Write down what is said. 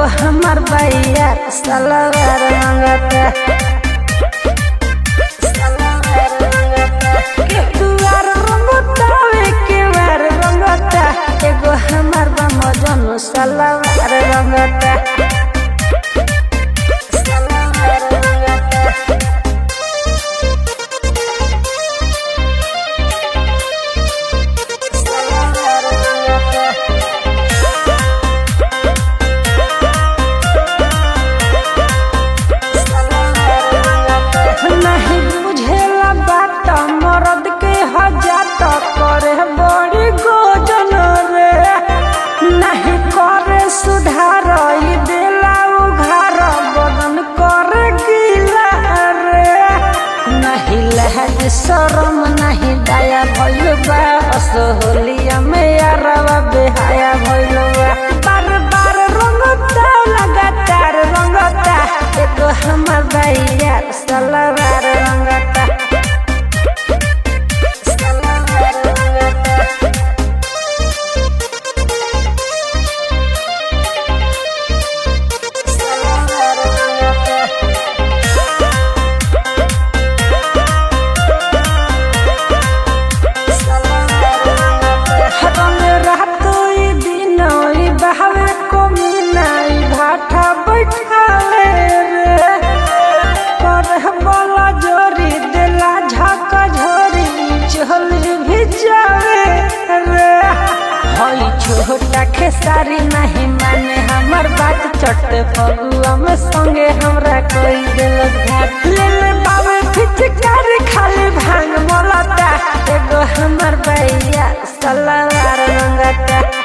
हमर भैया सलवार मंगता के दुआर रंगता वे के वार रंगता एगो हमर बा मजनू सलवार रंगता सलवार रंगता सलवार रंगता नहीं बुझेला बात मरद के हजात करे बड़ी गोजन रे नहीं करे सुधार ई देला उघार बदन करे गीला रे नहीं लहज शरम नहीं दया भइल बा असहोलिया में यारवा बेहाया भइल बा बार बार रंगता लगातार रंगता एगो हमर भैया सलवार रंगता सलवार रंगता सलवार रंगता रंग रात ई दिन ई बहावे को मिलाई भाठा बैठावे रे पर बोला जोरी देला झका झोरी चल भी जावे रे हई छोटा खेसारी नहीं माने हमर बात चट फगुआ में संगे हमरा कोई दिल घाट ले ले बाबे फिचकारी खाली भांग मोलता एगो हमर भैया सलवार रंगता